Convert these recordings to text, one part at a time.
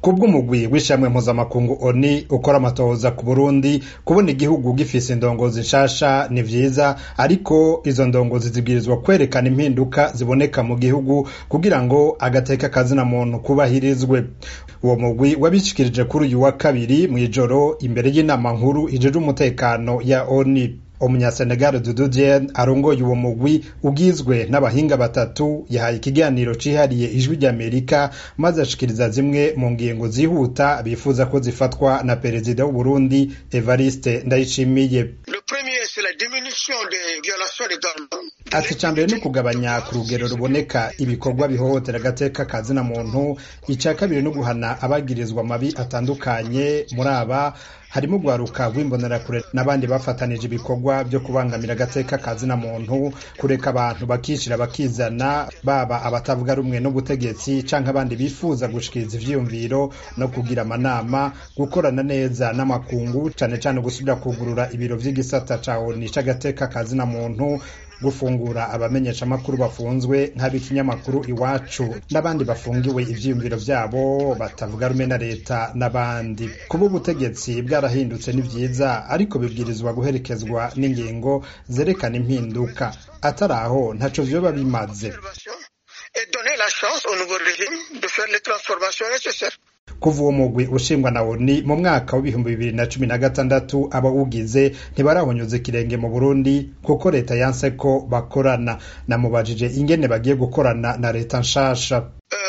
kubw'umugwi w'ishamwe mpuzamakungu oni ukora amatohoza ku burundi kubona igihugu gifise indongozi nshasha ni vyiza ariko izo ndongozi zibwirizwa kwerekana impinduka ziboneka mu gihugu kugira ngo agateka kazina muntu kubahirizwe uwo mugwi wabishikirije kuri uyu wa kabiri mw'ijoro imbere y'inama nkuru ijejwe umutekano ya oni umunyasenegal dudu diene arongoye uwo mugwi ugizwe n'abahinga batatu yahaye ikiganiro cihariye ijwi ry'amerika maze ashikiriza zimwe mu ngingo zihuta bifuza ko zifatwa na perezida w'uburundi evariste ndayishimiye ati ica mbere ni ukugabanya ku rugero ruboneka ibikorwa bihohotera agateka kazina muntu ica kabiri ni uguhana abagirizwa amabi atandukanye muri aba harimo urwaruka rw'imbonerakure n'abandi bafatanije ibikorwa byo kubangamira agateka kazina muntu kureka abantu bakishira bakizana baba abatavuga rumwe n'ubutegetsi canke abandi bifuza gushikiriza ivyiyumviro no kugira amanama gukorana neza n'amakungu cane cane gusubira kugurura ibiro vy'igisata ca oni c'agateka kazina muntu gufungura abamenyesha amakuru bafunzwe nk'ab'ikinyamakuru iwacu n'abandi bafungiwe ivyiyumviro vyabo batavuga rumwe na leta n'abandi kuba ubutegetsi bwarahindutse ni vyiza ariko bibwirizwa guherekezwa n'ingingo zerekana impinduka atari aho ntaco vyoba bimaze kuva uwo mugwi ushingwa na oni mu mwaka w'ibihumbi bibiri na cumi na gatandatu abawugize ntibarahonyuza ikirenge mu burundi kuko leta yanse ko bakorana namubajije ingene bagiye gukorana na leta nshasha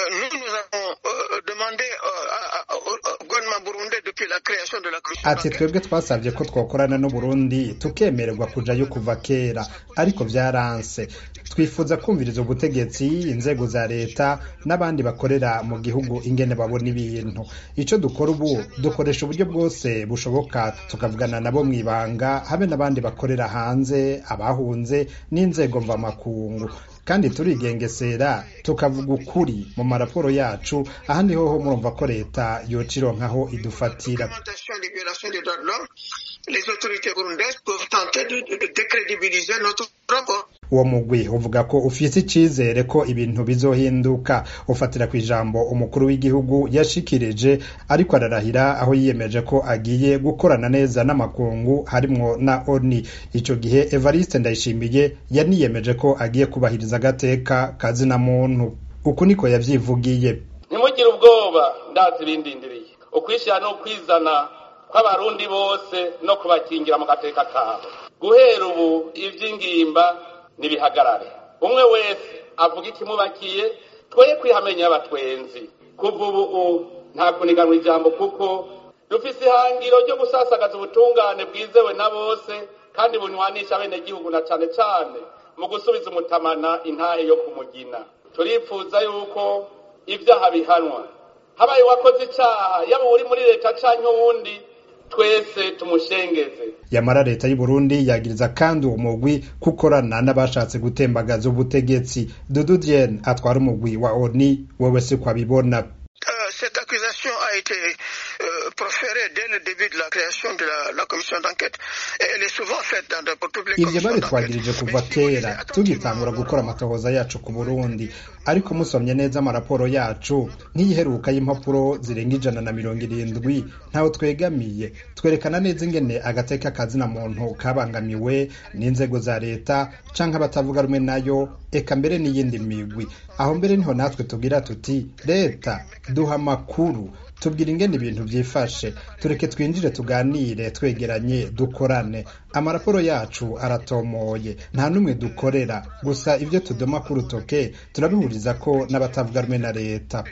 ati twebwe twasabye ko twakorana n'uburundi tukemererwa kujayo kuva kera ariko vyaranse twifuza kumviriza ubutegetsi inzego za leta n'abandi bakorera mu gihugu ingene babona ibintu ico dukora ubu dukoresha uburyo bwose bushoboka tukavugana nabo mw'ibanga habe n'abandi bakorera hanze abahunze n'inzego mvamakungu kandi turigengesera tukavuga ukuri mu maraporo yacu ahandi hoho murumva ko leta yoca ironkaho idufatira uwo mugwi uvuga ko ufise icizere ko ibintu bizohinduka ufatira ku ijambo umukuru w'igihugu yashikirije ariko ararahira aho yiyemeje ko agiye gukorana neza n'amakungu harimwo na oni ico gihe evariste ndayishimiye yaniyemeje ko agiye kubahiriza agateka kazina muntu uku niko yavyivugiye ntimugire ubwoba ndazi ibindindiriye ukwishyira no kwizana kw'abarundi bose no kubakingira mu gateka kabo guhera ubu ivy'ingimba nibihagarare umwe wese avuga ikimubakiye twoye kwihamenya abatwenzi kuva ubu nta kuniganwa ijambo kuko dufise ihangiro ryo gusasagaza ubutungane bwizewe na bose kandi bunywanisha abenegihugu na cane cane mu gusubiza umutamana intahe yo kumugina turifuza yuko ivyaha bihanwa habaye uwakoze icaha yaba uri muri leta canke uwundi twese tumushengeze yamara leta y'u Burundi yagiriza kandi uwo mugwi kukorana n'abashatse gutembagaza ubutegetsi Dudu Diene atwara umugwi wa ONU wewe si kwabibona cette accusation a été euh, proférée dès le début de la création de la, la commission d'enquête et elle est souvent faite dans de, pour toutes les ivyo babitwagirije kuva kera tugitangura gukora amatohoza yacu ku Burundi ariko musomye neza amaraporo yacu nk'iyiheruka y'impapuro zirenga ijana na mirongo irindwi ntaho twegamiye twerekana neza ingene agateka kazina muntu kabangamiwe n'inzego za leta canke abatavuga rumwe nayo eka mbere n'iyindi migwi aho mbere niho natwe tugira tuti leta duha amakuru tubwira ingene ibintu vyifashe tureke twinjire tuganire twegeranye dukorane amaraporo yacu aratomoye nta n'umwe dukorera gusa ivyo tudoma ku rutoke turabihuriza ko n'abatavuga rumwe na leta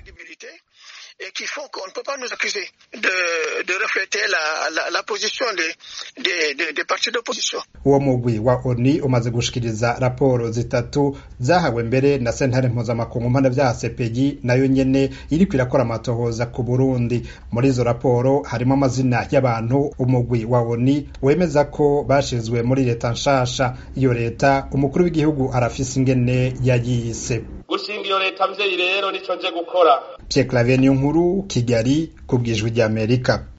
et qui font qu'on ne peut pas nous accuser de, de refléter la, la, la position des, des, des, des partis d'opposition. uwo mugwi wa oni umaze gushikiriza raporo zitatu zahawe mbere na sentare mpuzamakungu mpanavyaha sepeyi nayo nyene iriko irakora amatohoza ku burundi muri izo raporo harimo amazina y'abantu umugwi wa oni wemeza ko bashizwe muri leta nshasha iyo leta umukuru w'igihugu arafise ingene yayise gushinga iyo leta mvyeyi rero nico nje gukora Pierre Claver Niyonkuru Kigali ku bwijwi ry'Amerika